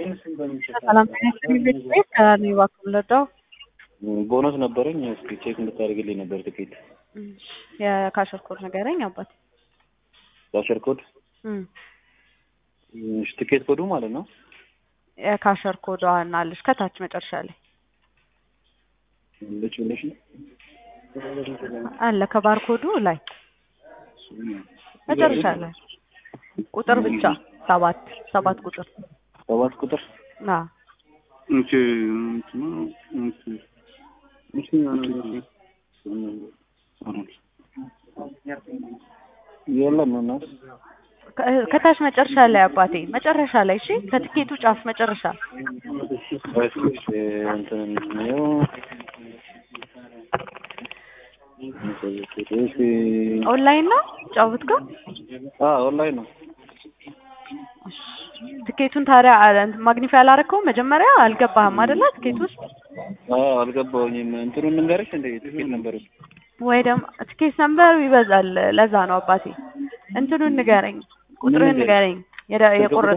ሰላም ቤት ቤት ከራኒ እባክህ ልርዳው። ቦነስ ነበረኝ። እስኪ ቼክ እንድታደርግልኝ ነበር ትኬት የካሸር ኮድ ንገረኝ አባት። ካሸር ኮድ እም እሺ፣ ትኬት ኮዱ ማለት ነው። የካሸር ኮድ አለሽ ከታች መጨረሻ ላይ ልጭ ብለሽ ነው አለ ከባርኮዱ ላይ መጨረሻ ላይ ቁጥር ብቻ ሰባት ሰባት ቁጥር ሰባት ቁጥር ና እንቺ እንቺ እንቺ የለም እና ከ- ከታች መጨረሻ ላይ አባቴ መጨረሻ ላይ እሺ ከትኬቱ ጫፍ መጨረሻ እሺ እንትን ነው እሺ ኦንላይን ነው ጫውት ጋር አ ኦንላይን ነው ትኬቱን ታዲያ አለ- እንትን ማግኒፋይ አላረከውም መጀመሪያ አልገባህም አይደለ ትኬት ውስጥ አ አልገባሁኝም እንትኑን ልንገርሽ እንደ ትኬት ነበር ወይ ደግሞ ትኬት ነምበር ይበዛል ለዛ ነው አባቴ እንትኑን ንገረኝ ቁጥርህን ንገረኝ የደ- የቆረጥ